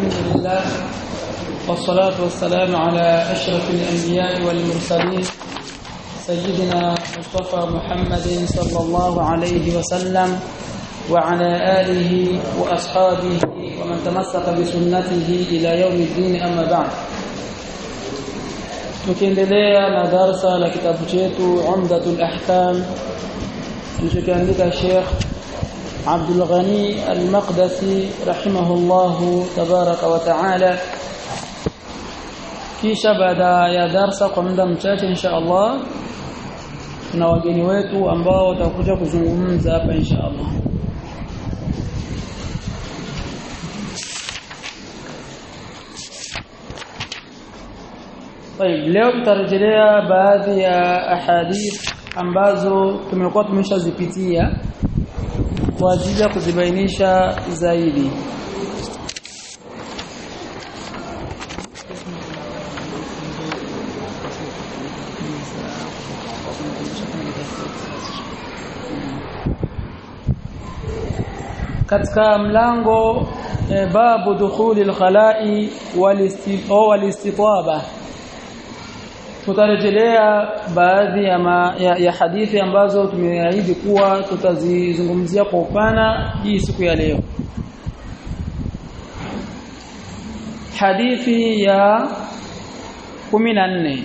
الحمد لله والصلاة والسلام على أشرف الأنبياء والمرسلين سيدنا مصطفى محمد صلى الله عليه وسلم وعلى آله وأصحابه ومن تمسك بسنته إلى يوم الدين أما بعد tukiendelea na darsa la kitabu chetu Umdatul Ahkam kilichoandika Sheikh Abdul Ghani Al-Maqdisi rahimahullahu tabaraka wa taala kisha baada ya darsa kwa muda mchache insha Allah tuna wageni wetu ambao watakuja kuzungumza hapa insha Allah طيب leo tutarejelea baadhi ya ahadith ambazo tumekuwa tumeshazipitia kwa ajili ya kuzibainisha zaidi katika mlango e, babu dukhuli al-khala'i wal-istitaba tutarejelea baadhi ya, ma, ya, ya hadithi ambazo tumeahidi kuwa tutazizungumzia kwa upana hii siku ya leo hadithi ya 14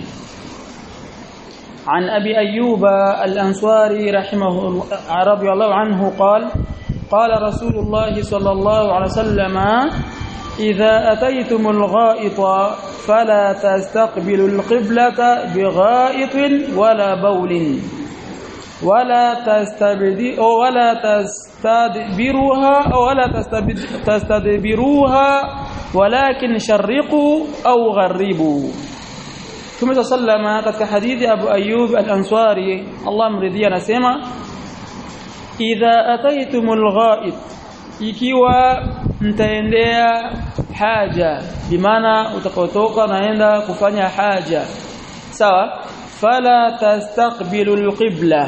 عن أبي أيوب الأنصاري رحمه الله رضي الله عنه قال قال رسول الله صلى الله عليه وسلم إذا أتيتم الغائط فلا تستقبلوا القبلة بغائط ولا بول ولا تستبدي ولا تستدبروها ولا تستدبروها ولكن شرقوا أو غربوا ثم سلم katika hadithi Abu Ayyub al-Ansari Allah mridhia anasema idha ataitumul ghaib ikiwa mtaendea haja bimaana utakaotoka naenda kufanya haja sawa fala tastaqbilul qibla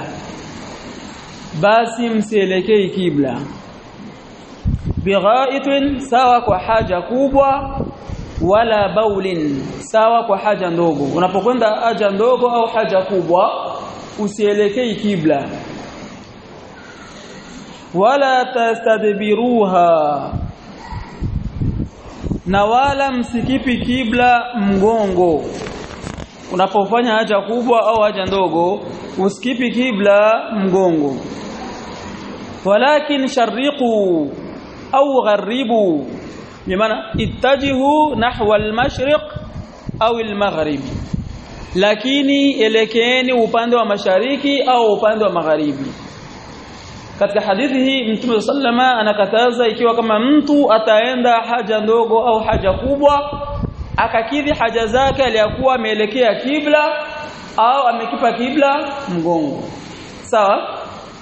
basi msielekei kibla bighaitin sawa kwa haja kubwa wala baulin sawa kwa haja ndogo unapokwenda haja ndogo au haja kubwa usielekei kibla wala tastadbiruha na wala msikipi kibla mgongo unapofanya haja kubwa au haja ndogo usikipi kibla mgongo walakin sharriqu au gharibu bimaana ittajihu nahwa al-mashriq au al-maghrib lakini elekeeni upande wa mashariki au upande wa magharibi katika hadithi hii Mtume sallama anakataza ikiwa kama mtu ataenda haja ndogo au haja kubwa akakidhi haja zake aliyakuwa ameelekea kibla au amekipa kibla mgongo sawa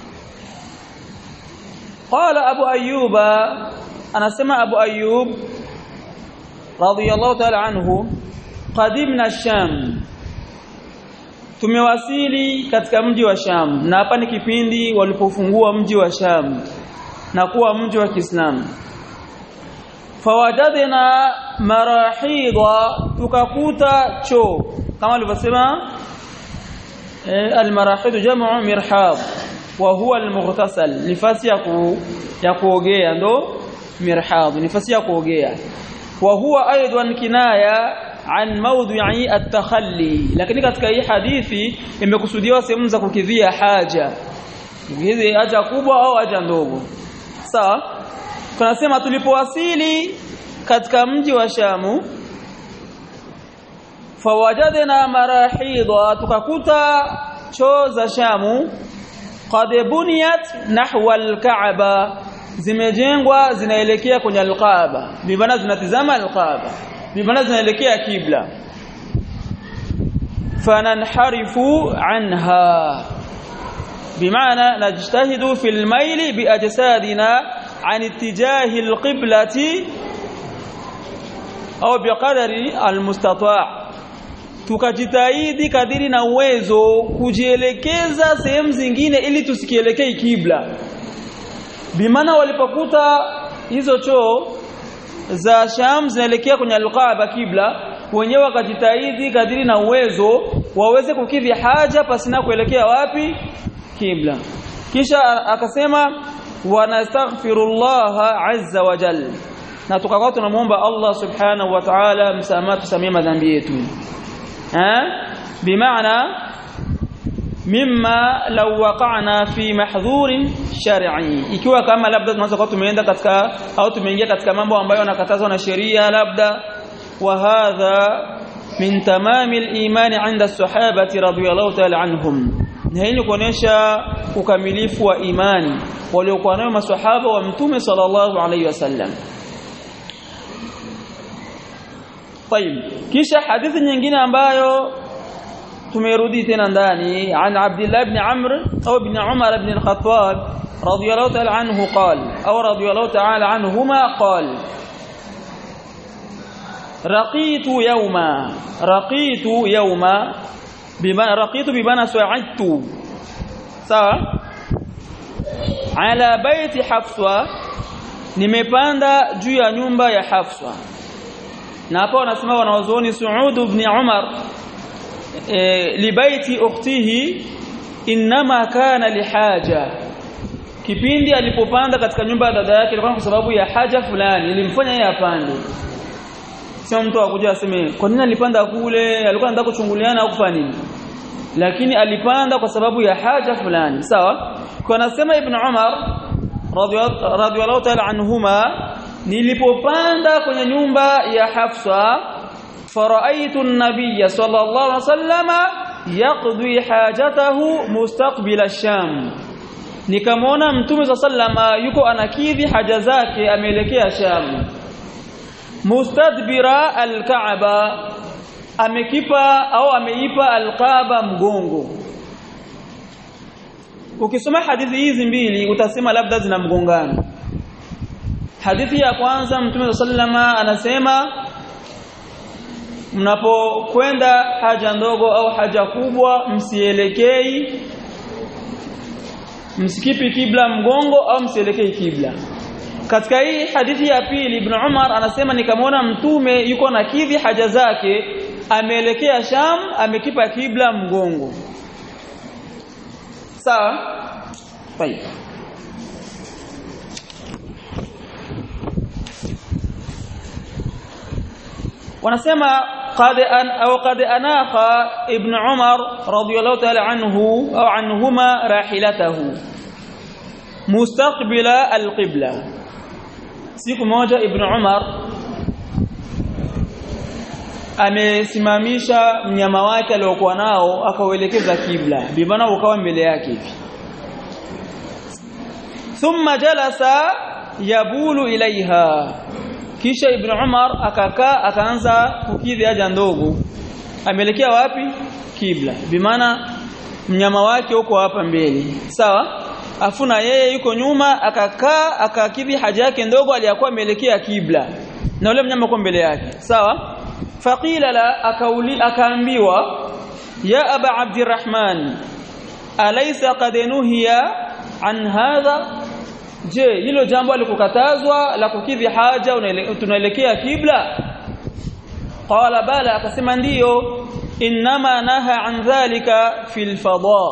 qala abu ayyuba anasema abu ayyub radiyallahu ta'ala anhu qadimna sham tumewasili katika mji wa Sham na hapa ni kipindi walipofungua mji wa Sham na kuwa mji wa Kiislamu fawajadna marahidha tukakuta choo kama alivyosema eh, almarahid jamu mirhab wa huwa almughtasal nifasi ya ku, ya kuogea ndo mirhab nifasi ya kuogea wa huwa aidan kinaya an mawdhi'i at-takhalli lakini katika hii hadithi imekusudiwa sehemu za kukidhia haja hizi haja kubwa au haja ndogo sawa tunasema tulipowasili katika mji wa Shamu fawajadna marahidha tukakuta choo za Shamu qad buniyat nahwa al-Ka'ba zimejengwa zinaelekea kwenye al-Kaaba bimana zinatizama al-Kaaba bimana zinaelekea kibla fananharifu anha بمعنى نجتهد في الميل بأجسادنا عن اتجاه القبلة أو بقدر المستطاع tukajitahidi kadiri na uwezo kujielekeza sehemu zingine ili tusikielekei kibla bimana walipokuta hizo choo za Sham zinaelekea kwenye al-Kaaba kibla wenyewe wakajitahidi kadiri na uwezo waweze kukidhi haja pasina kuelekea wapi kibla kisha akasema wanastaghfirullah azza wa jalla na tukakuwa tunamuomba Allah subhanahu wa ta'ala msamaha tusamie madhambi yetu eh bimaana mimma law waqa'na fi mahdhurin shar'i ikiwa kama labda tunaweza kuwa tumeenda katika au tumeingia katika mambo ambayo yanakatazwa na sheria labda wa hadha min tamami al-iman 'inda as-sahabati radiyallahu ta'ala anhum na hii ni kuonesha ukamilifu wa imani waliokuwa nayo maswahaba wa mtume sallallahu alayhi wasallam طيب kisha hadithi nyingine ambayo tumerudi tena ndani an Abdullah ibn Amr au ibn Umar ibn al-Khattab radiyallahu ta'ala anhu qala au radiyallahu ta'ala anhuma qala رقيت يوما رقيت يوما بما رقيت بمعنى سعدت sawa ala baiti hafsa nimepanda juu ya nyumba ya hafsa na hapo wanasema wanaozoni Suud ibn Umar e, libaiti ukhtihi inma kana lihaja kipindi alipopanda katika nyumba ya dada yake ilikuwa kwa sababu ya haja fulani ilimfanya yeye apande sio mtu akuja aseme kwa nini alipanda kule alikuwa anataka kuchunguliana au kufanya nini lakini alipanda kwa sababu ya haja fulani sawa kwa nasema ibn Umar radhiyallahu ta'ala anhuma nilipopanda kwenye nyumba ya Hafsa faraitu an-nabiy sallallahu alaihi wasallama yaqdi hajatahu mustaqbil ash-sham nikamwona mtume sallama yuko anakidhi haja zake ameelekea Sham mustadbira al-Kaaba amekipa au ameipa al-Kaaba mgongo ukisoma hadithi hizi mbili utasema labda zina mgongano hadithi ya kwanza mtume sallama anasema mnapokwenda haja ndogo au haja kubwa msielekei msikipi kibla mgongo au msielekei kibla katika hii hadithi ya pili ibn Umar anasema nikamwona mtume yuko na kidhi haja zake ameelekea Sham amekipa kibla mgongo sawa طيب wanasema qad an au qad anaqa ibn Umar radiyallahu ta'ala anhu au anhuma rahilatahu mustaqbila alqibla siku moja ibn Umar amesimamisha mnyama wake aliokuwa nao akauelekeza kibla bimana ukawa mbele yake hivi thumma jalasa yabulu ilaiha kisha ibn Umar akakaa akaanza kukidhi haja ndogo ameelekea wapi kibla bimaana mnyama wake uko hapa mbele sawa afuna yeye yuko nyuma akakaa akakidhi haja yake ndogo aliyakuwa ameelekea kibla na yule mnyama uko mbele yake sawa faqila la akauli akaambiwa ya aba abdirrahman alaysa qad nuhiya an hadha je hilo jambo alikukatazwa la kukidhi haja tunaelekea kibla qala bala akasema ndiyo inma naha an dhalika fil fada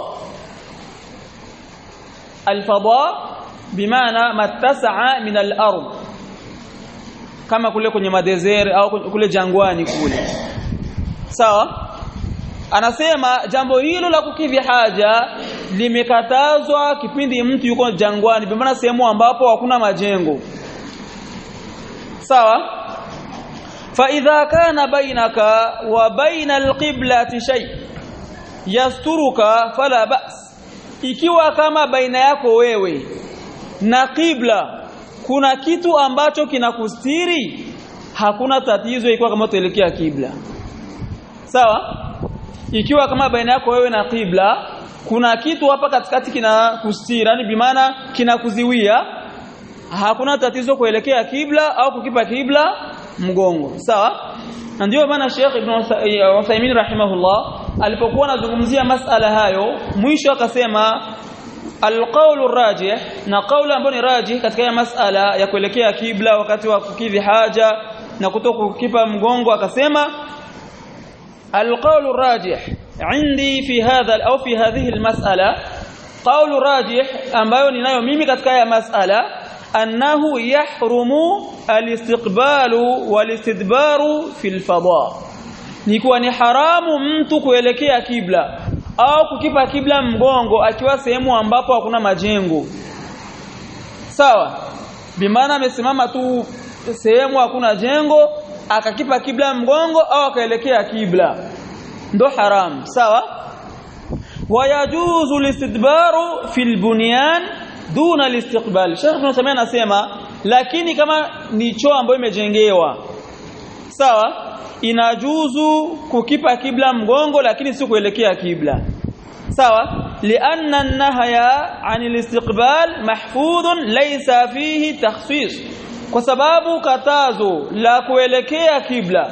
al-fada bimaana mattasa'a min al-ard kama kule kwenye madezeri au kule jangwani kule sawa anasema jambo hilo la kukidhi haja limekatazwa kipindi mtu yuko jangwani bimaana sehemu ambapo hakuna majengo sawa fa idha kana bainaka wa baina alqiblati shay yasturuka fala ba's ikiwa kama baina yako wewe na qibla kuna kitu ambacho kinakustiri hakuna tatizo ikiwa kama tuelekea kibla sawa ikiwa kama baina yako wewe na qibla kuna kitu hapa katikati kinakustiri yani bimaana kinakuziwia hakuna tatizo kuelekea kibla au kukipa kibla mgongo sawa na ndio maana Sheikh Ibn Uthaymeen rahimahullah alipokuwa anazungumzia masala hayo mwisho akasema alqaulu rajih na qaulu ambayo ni rajih katika masala ya kuelekea kibla wakati wa kukidhi haja na kutokukipa mgongo akasema alqaulu rajih عندي في هذا أو في هذه المسألة قول راجح ambayo ninayo mimi katika haya masala annahu yahrumu alistiqbalu walistidbaru fil fada ni kuwa ni haramu mtu kuelekea kibla au kukipa kibla mgongo akiwa sehemu ambapo hakuna majengo sawa bimaana amesimama tu sehemu hakuna jengo akakipa kibla mgongo au akaelekea kibla ndo haram sawa wayajuzu listidbaru fil bunyan duna listiqbal Sheikh Ibn Uthaymeen anasema lakini kama ni choo ambayo imejengewa sawa inajuzu kukipa kibla mgongo lakini si kuelekea kibla sawa lianna an-nahya 'anil istiqbal mahfudhun laysa fihi takhsis kwa sababu katazo la kuelekea kibla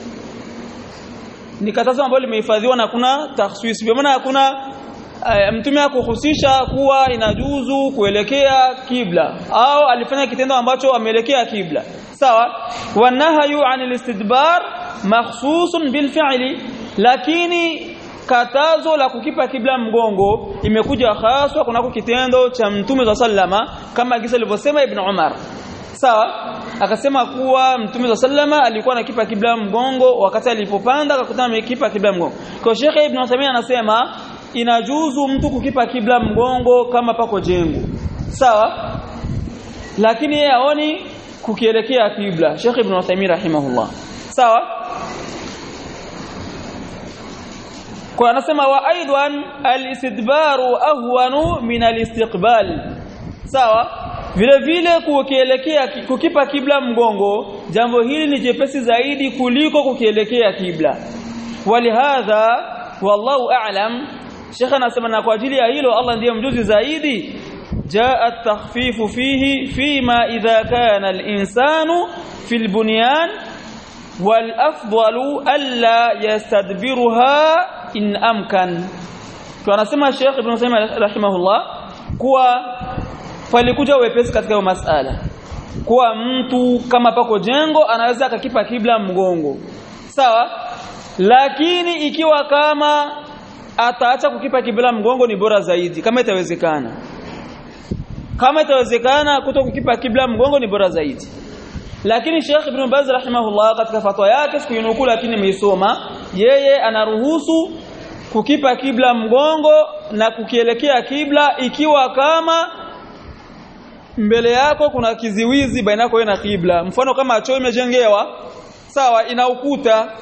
ni katazo ambalo limehifadhiwa na kuna takhsis kwa maana hakuna uh, mtume akuhusisha kuwa inajuzu kuelekea kibla au alifanya kitendo ambacho ameelekea kibla sawa wanahayu anil istidbar makhsusun bil fi'li lakini katazo la kukipa kibla mgongo imekuja haswa kunako kitendo cha mtume wa sallama kama gisa alivyosema ibn Umar sawa akasema kuwa mtume wa sallama alikuwa anakipa kibla mgongo wakati alipopanda akakutana amekipa kibla mgongo kwa Sheikh Ibn Uthaymeen anasema inajuzu mtu kukipa kibla mgongo kama pako jengo sawa lakini yeye aoni kukielekea kibla Sheikh Ibn Uthaymeen rahimahullah sawa kwa anasema wa aidan al-istidbaru ahwanu min al-istiqbal sawa vile vile kukielekea kukipa kibla mgongo jambo hili ni jepesi zaidi kuliko kukielekea kibla walihadha wallahu a'lam Sheikh anasema na kwa ajili ya hilo Allah ndiye mjuzi zaidi jaa at-takhfifu fihi fima idha kana al-insanu fil bunyan wal afdalu alla yastadbiruha in amkan tunasema Sheikh Ibn Uthaymeen rahimahullah kuwa palikuja wepesi katika hiyo masala kuwa mtu kama pako jengo anaweza akakipa kibla mgongo sawa lakini ikiwa kama ataacha kukipa kibla mgongo ni bora zaidi kama itawezekana kama itawezekana kuto kukipa kibla mgongo ni bora zaidi lakini Sheikh Ibn Baz rahimahullah katika fatwa yake sikuinukuu lakini nimeisoma yeye anaruhusu kukipa kibla mgongo na kukielekea kibla ikiwa kama mbele yako kuna kiziwizi baina yako na kibla mfano kama choo imejengewa sawa ina ukuta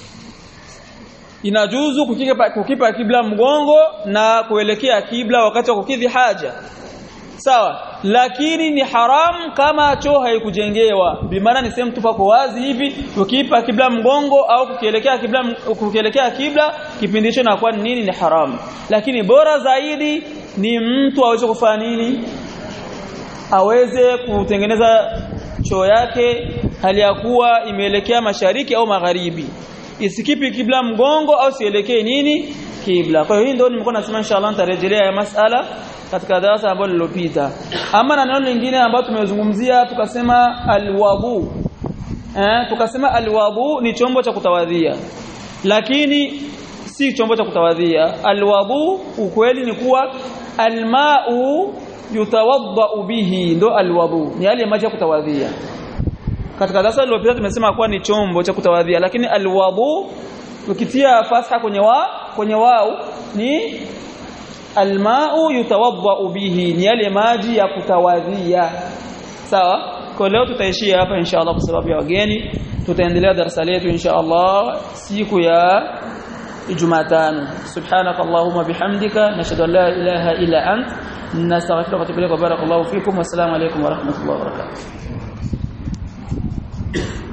inajuzu kukipa, kukipa kibla mgongo na kuelekea kibla wakati wa kukidhi haja sawa lakini ni haram kama choo haikujengewa bimaana ni sehemu tupako wazi hivi ukiipa kibla mgongo au kukielekea kibla kukielekea kibla kipindi hicho inakuwa nini ni haram lakini bora zaidi ni mtu aweze kufanya nini aweze kutengeneza choo yake hali ya kuwa imeelekea mashariki au magharibi isikipi kibla mgongo au sielekee nini kibla kwa hiyo hii ndio nimekuwa nasema inshallah nitarejelea ya masala katika darasa ambalo lilopita ama na neno lingine ambalo tumezungumzia tukasema alwabu eh tukasema alwabu ni chombo cha kutawadhia lakini si chombo cha kutawadhia alwabu ukweli ni kuwa almau yutawadda bihi ndo alwabu ni yale maji ya kutawadhia katika darasa lililopita tumesema kuwa ni chombo cha kutawadhia lakini alwabu ukitia fatha kwenye wa kwenye wao ni almau yutawadda bihi ni yale maji ya kutawadhia sawa kwa leo tutaishia hapa inshallah kwa sababu ya wageni tutaendelea darasa letu inshallah siku ya Jumatano subhanak allahumma bihamdika nashhadu an la ilaha illa ant nastaghfiruka wa atubu ilaik wa barakallahu fikum wa assalamu alaykum wa rahmatullahi wa barakatuh